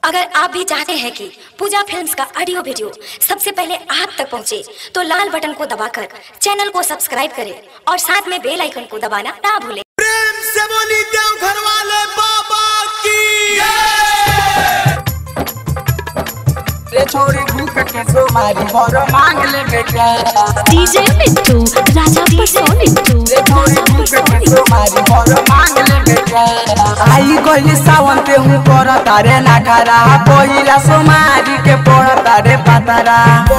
अगर आप भी चाहते हैं कि पूजा फिल्म्स का ऑडियो वीडियो सबसे पहले आप तक पहुंचे, तो लाल बटन को दबाकर चैनल को सब्सक्राइब करें और साथ में बेल आइकन को दबाना ना भूलें प्रेम से बोली देवघर वाले बाबा की रे छोरी भूख के सो मारी भर मांग ले बेटा डीजे मिट्टू राजा परसों मिट्टू रे छोरी भूख के सो मारी भर मांग ले बेटा आई गई सावन पे हूँ कर तारे ना खरा पहिला सो मारी के पड़ तारे पातारा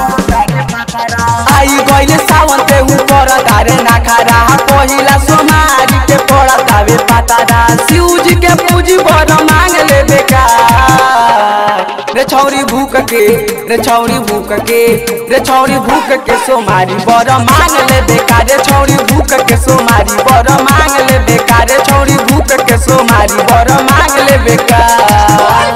आई गई सावन पे हूँ कर तारे ना खरा पहिला सो मारी के पड़ तावे पातारा शिव जी के पूजी भर मांग ले बेकार रे छौरी भूख के रे छौरी भूख के रे छौरी भूख के सोमारी बर मांग ले बेकार रे छौरी भूख के सोमारी बर मांग ले बेकार रे छौरी भूख के सोमारी बर मांग ले बेकार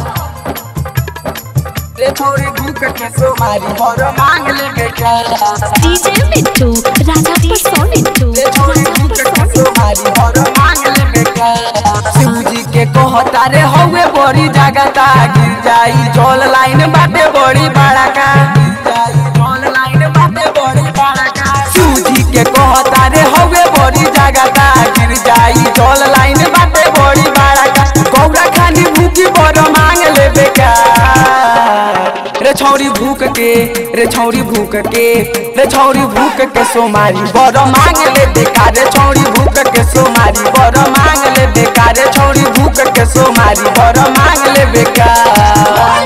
रे छौरी भूख के सोमारी बर मांग ले बेकार डीजे मिट्टू राजा परसों मिट्टू रे छौरी भूख के सोमारी बर मांग ले बेकार शिवजी के कहता रे हौवे बड़ी जगता गिर जाई जल लाइन बाटे बड़ी बड़ा का गिर जाई जल लाइन बाटे बड़ी बड़ा का शिवजी के कहता रे हौवे बड़ी जगता गिर जाई जल लाइन बाटे बड़ी बड़ा का गौरा खानी भूखी बड़ मांग ले बेकार रे छौरी भूख के रे छौरी भूख के रे छौरी भूख के सोमारी बड़ मांग ले बेकार रे छौरी भूख के सोमारी बड़ मांग ले बेकार रे छौरी भूख के सोमारी बड़ मांग ले बेकार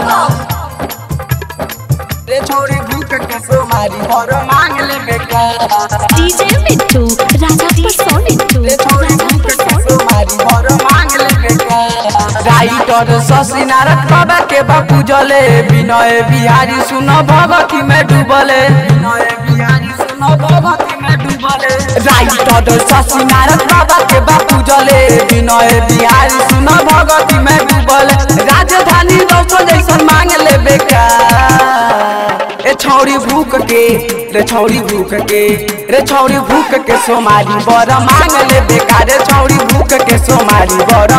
रे छौरी भूख के सोमारी बड़ मांग ले बेकार डीजे मिट्टू राजा परसों मिट्टू रे छौरी भूख के सोमारी बड़ मांग ले बेकार राइटर शशि नारद बाबा के बापू जले विनय बिहारी सुन भगती में डूबले विनय बिहारी सुन भगती में डूबले राइटर शशि नारद बाबा के बापू जले विनय बिहारी सुन भगती में डूबले राजधानी दोस्तों जैसन मांग ले बेकार ए छौरी भूख के रे छौरी भूख के रे छौरी भूख के सोमारी बर मांग ले बेकार रे छौरी भूख के सोमारी बर